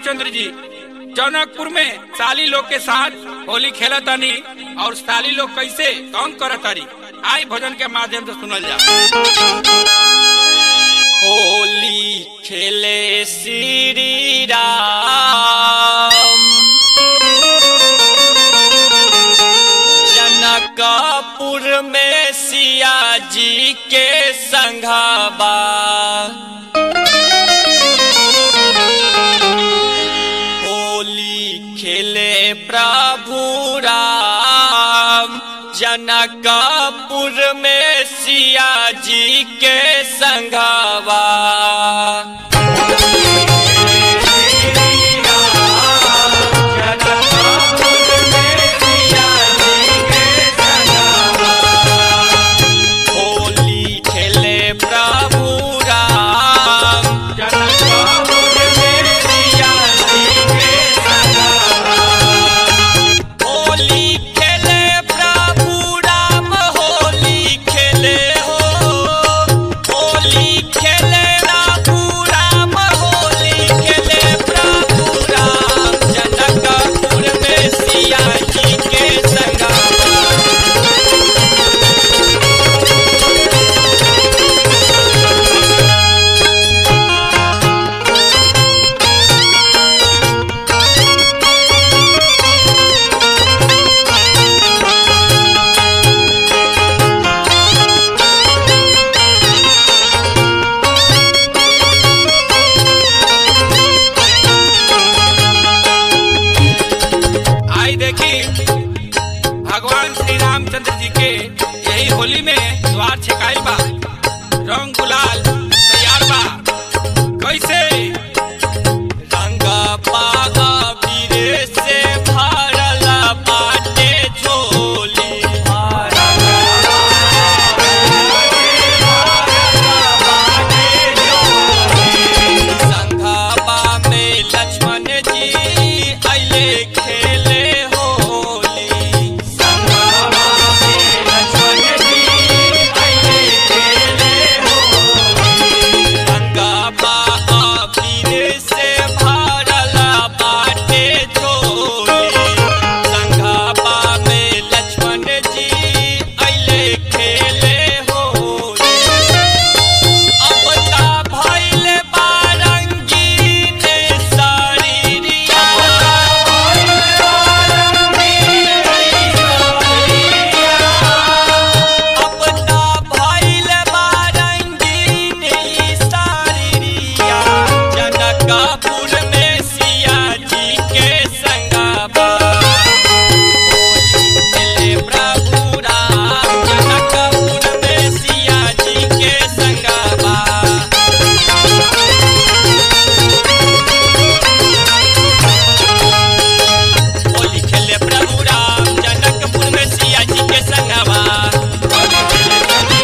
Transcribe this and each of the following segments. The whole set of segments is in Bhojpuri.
रामचंद्र जी जनकपुर में साली लोग के साथ होली खेला तानी और साली लोग कैसे कौन करत तारी आई भजन के माध्यम से सुनल जा होली खेले श्री राम जनकपुर में सिया जी के संघाबा होली खेले प्रभु राम जनकपुर में सिया जी के संघवा होली खेले प्रभु राम जनकपुर में सिया जी के संघवा होली खेले प्रभु राम होली खेले हो होली खेले प्रभु राम होली खेले प्रभु राम जनकपुर में सिया जी के संगमा आई देखी भगवान श्री रामचंद्र जी के यही होली में द्वार छिकाई बा रंग गुलाल तैयार बा कैसे रंगा पागा पीरे से भरल बाटे झोली संघाबा में लक्ष्मण जी अइले खेले होली संघाबा में लक्ष्मण जी अइले खेले होली संघाबा पीरे से भरल बाटे झोली संघाबा में लक्ष्मण जी अइले खेले होली अपता भइल बारंगीन शरीरिया अपता भइल बारंगीन शरीरिया जनकपुर में सिया जी के संगवा होली प्रभु राम जनकपुर में सिया जी के संगवा होली खेले प्रभु राम जनकपुर में सिया जी के संगवा होली खेले प्रभु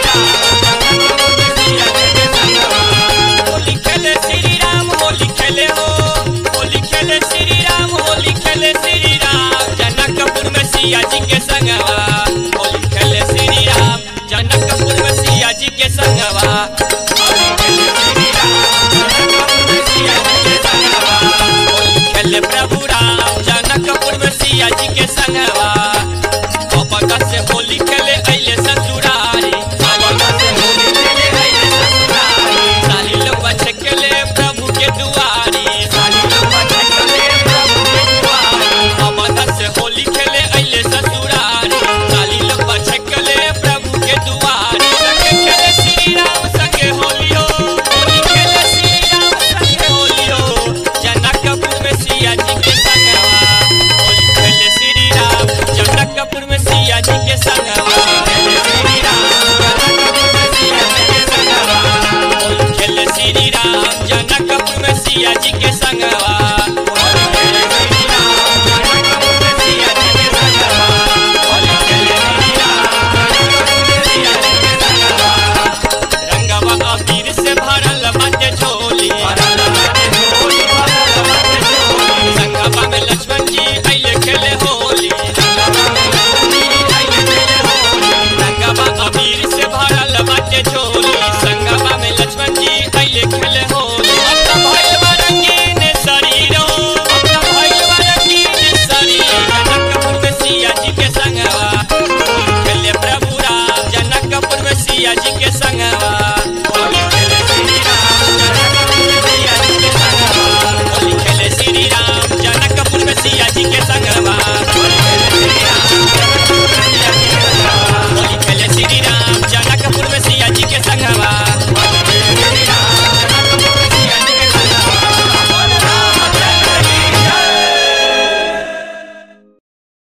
राम जनकपुर में सिया जी के संगवा होली खेले श्री राम होली खेले हो होली खेले श्री राम होली खेले श्री राम जनकपुर में सिया जी के संगवा होली खेले श्री राम जनकपुर में सिया जी के संगवा होली खेले श्री राम जनकपुर में सिया जी के संगवा होली खेले प्रभु राम जनकपुर में सिया जी के संगवा बाबा से होली खेले अइले ससुरारी बाबा से होली खेले अइले ससुरारी साली लोग छकेले प्रभु के दुआरी साली लोग छकेले प्रभु के दुआरी बाबा से होली खेले अइले ससुरारी साली लोग छकेले प्रभु के दुआरी संगे खेले श्री राम संगे होली हो होली खेले श्री राम संगे होली हो जनकपुर में सिया जी के संगवा होली खेले श्री राम जनकपुर में सिया जी के संगवा खेले श्री राम जनकपुर में सिया जी के संगवा होली खेले श्री राम जनकपुर में सिया जी के